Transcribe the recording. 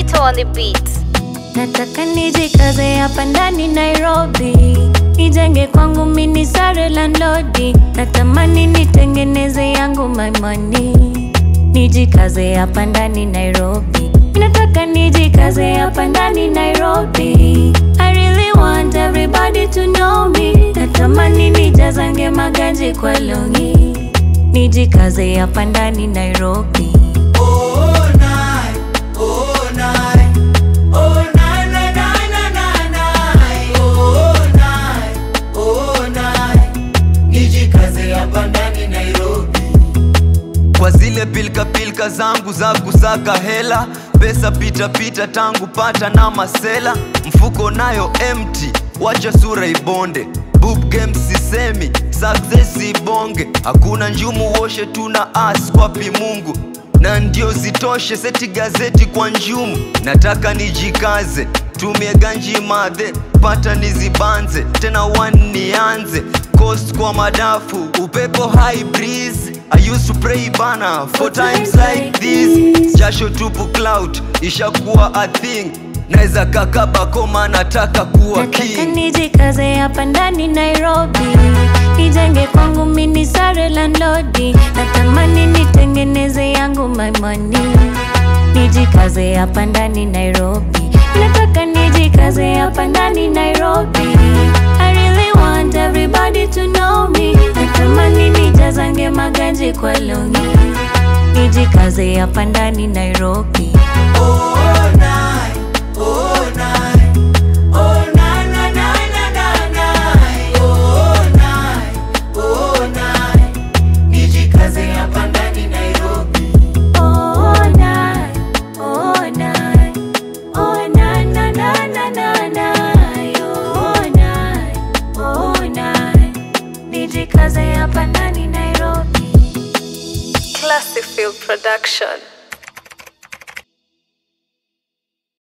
Keto on the beat. Nataka nijikaze hapa ndani Nairobi, nijenge kwangu mini sare landlodi. Natamani nitengeneze yangu my money, nijikaze hapa ndani Nairobi. Nataka nijikaze hapa ndani Nairobi. I really want everybody to know me. Natamani nijazange maganji kwa longi, nijikaze hapa ndani Nairobi. Oh, night, oh, night, oh, night, night, night, night, night, oh, night, oh, night. Nijikaze hapa ndani Nairobi. kwa zile pilka pilka zangu za kusaka hela pesa pita pita tangu pata na masela mfuko nayo empty wacha sura ibonde Boob game sisemi success ibonge hakuna njumu woshe tuna as kwapi mungu na ndio zitoshe seti gazeti kwa njumu nataka nijikaze tumie ganji madhe pata nizibanze tena one nianze coast kwa madafu upepo high breeze I used to pray bana for times like this jasho tupu cloud ishakuwa a thing naweza kakaba koma nataka kuwa Nataka king nijikaze hapa ndani Nairobi, nijenge kwangu mini sare landlodi. Natamani nitengeneze yangu my money, nijikaze hapa ndani Nairobi. Nataka nijikaze hapa ndani Nairobi. I really want everybody to know me. Natamani nijazange maganji kwa longi, nijikaze hapa ndani Nairobi. Oh, night, oh, night, oh, night, night, night, night, night, oh, night, oh, night. Nijikaze hapa ndani Nairobi. Oh, night, oh, night, oh, na, na, na, na, na, na, oh, night, oh, night. Nijikaze hapa ndani Nairobi. Classic Field Production.